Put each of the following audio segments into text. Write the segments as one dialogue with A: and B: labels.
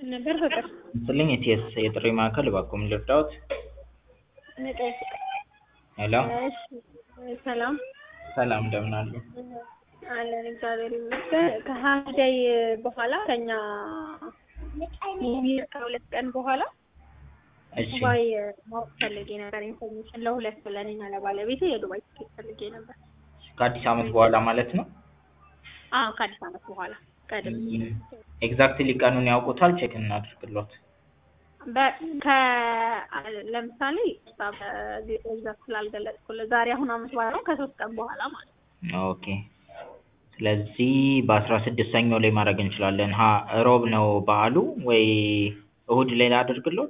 A: ነበር ፍቅር
B: ስልኝ የቲኤስ የጥሪ ማዕከል እባክዎ ምን ልርዳዎት?
A: ነቀይ ፍቅር
B: ሄሎ
A: እሺ ሰላም
B: ሰላም እንደምን አሉ?
A: አለን እግዚአብሔር ይመስገን። ከሀዳይ በኋላ ከኛ ሚር ከሁለት ቀን በኋላ
B: እሺ
A: ዱባይ ማወቅ ፈልጌ ነበር ኢንፎርሜሽን ለሁለት ለእኔና ለባለቤቴ የዱባይ ትኬት ፈልጌ ነበር።
B: ከአዲስ ዓመት በኋላ ማለት ነው?
A: አዎ ከአዲስ ዓመት በኋላ ቀድም
B: ኤግዛክትሊ ቀኑን ያውቁታል? ቼክ እናድርግሎት።
A: በ- ከ ለምሳሌ በዚህ ኤግዛክት ስላልገለጽኩልህ ዛሬ አሁን አመት በኋላ ነው ከሶስት ቀን በኋላ ማለት ነው።
B: ኦኬ ስለዚህ በአስራ ስድስት ሰኞ ላይ ማድረግ እንችላለን። ሀ ሮብ ነው በዓሉ ወይ እሁድ ላይ ላድርግሎት?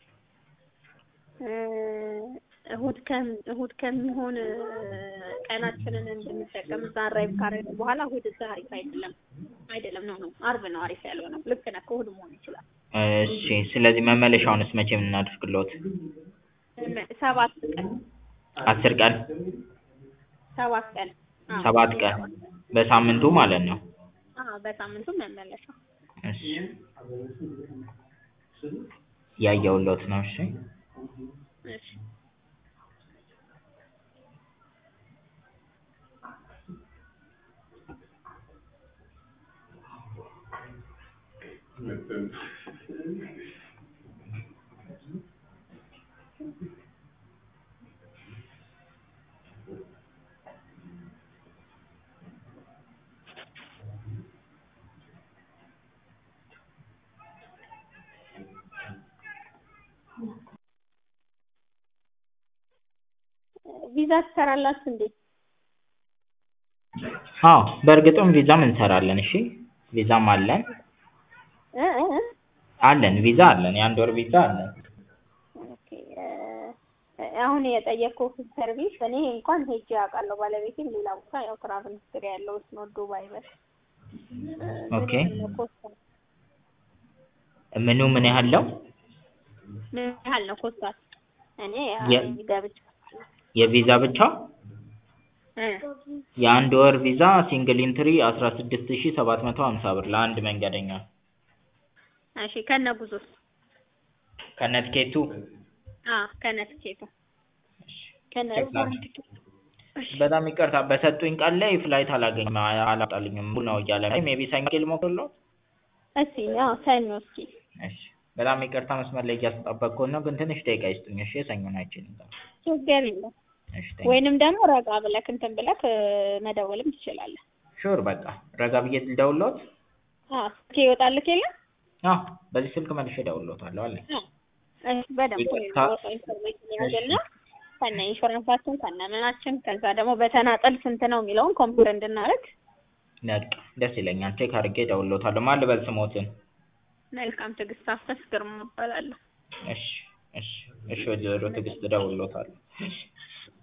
A: እ እሁድ ከም እሁድ ከሚሆን እ ቀናችንን እንድንጠቀም እዛ አራይቭ ካደረግን በኋላ እሁድ እዛ አሪፍ አይደለም አይደለም ነው ነው አርብ ነው አሪፍ ያልሆነው ልክ ነህ እሁድ መሆን ይችላል
B: እሺ ስለዚህ መመለሻውንስ መቼ እናድርግሎት?
A: እመ- ሰባት ቀን
B: አስር ቀን
A: ሰባት ቀን አዎ፣
B: ሰባት ቀን በሳምንቱ ማለት ነው።
A: አዎ በሳምንቱ መመለሻ
B: እሺ ያየሁሎት ነው። እሺ
A: እሺ ቪዛ ትሰራላችሁ እንዴ?
B: አዎ በእርግጥም ቪዛም እንሰራለን። እሺ ቪዛም አለን
A: እ እ እ
B: አለን ቪዛ አለን። የአንድ ወር ቪዛ አለን።
A: ኦኬ እ አሁን የጠየቅኩህ ሰርቪስ እኔ እንኳን ሄጄ አውቃለሁ። ባለቤቴም ሌላ ቦታ ያው ትራቭል ሂስትሪ ያለው እሱ ነው ዱባይ በል
B: ኦኬ ምኑ ምን ያህል ነው?
A: ምን ያህል ነው ኮስቷል? እኔ
B: የ-
A: ገብቼ
B: የቪዛ ብቻ
A: እ
B: የአንድ ወር ቪዛ ሲንግል ኢንትሪ አስራ ስድስት ሺ ሰባት መቶ ሀምሳ ብር ለአንድ መንገደኛ
A: እሺ ከነ ጉዞስ?
B: ከነ ትኬቱ
A: አ ከነ ትኬቱ ከነ
B: ቼክ በጣም ይቅርታ በሰጡኝ ቀን ላይ ፍላይት አላገኝም አላወጣልኝም ሙሉ ነው እያለ ነው ሜቢ ሰኞ ልሞክርልዎት
A: እስኪ አዎ ሰኞ እስኪ
B: እሺ በጣም ይቅርታ መስመር ላይ እያስጠበቅኩት ነው ግን ትንሽ ደቂቃ ይስጡኝ እሺ የሰኞን አይችልም
A: ችግር የለም።
B: እሺ ቴንክ
A: ወይንም ደግሞ ረጋ ብለክ እንትን ብለክ እ መደወልም ትችላለህ።
B: ሹር በቃ ረጋ ብዬ ልደውልዎት
A: አዎ ስልክ ይወጣልክ የለም?
B: አዎ በዚህ ስልክ መልሼ እደውልልዎታለሁ አለኝ
A: አዎ እሺ በደንብ
B: ይቅርታ።
A: ኢንፎርሜሽን ያዘና ከነ ኢንሹራንሳችን ከነ ምናችን ከዛ ደግሞ በተናጠል ስንት ነው የሚለውን ኮምፒውተር እንድናደርግ
B: በቃ ደስ ይለኛል ቼክ አድርጌ እደውልልዎታለሁ ማን ልበል ስሞትን
A: መልካም ትዕግስት አፈስ ግርማ እባላለሁ።
B: እሺ እሺ እሺ ወይዘሮ ትዕግስት እደውልልዎታለሁ እሺ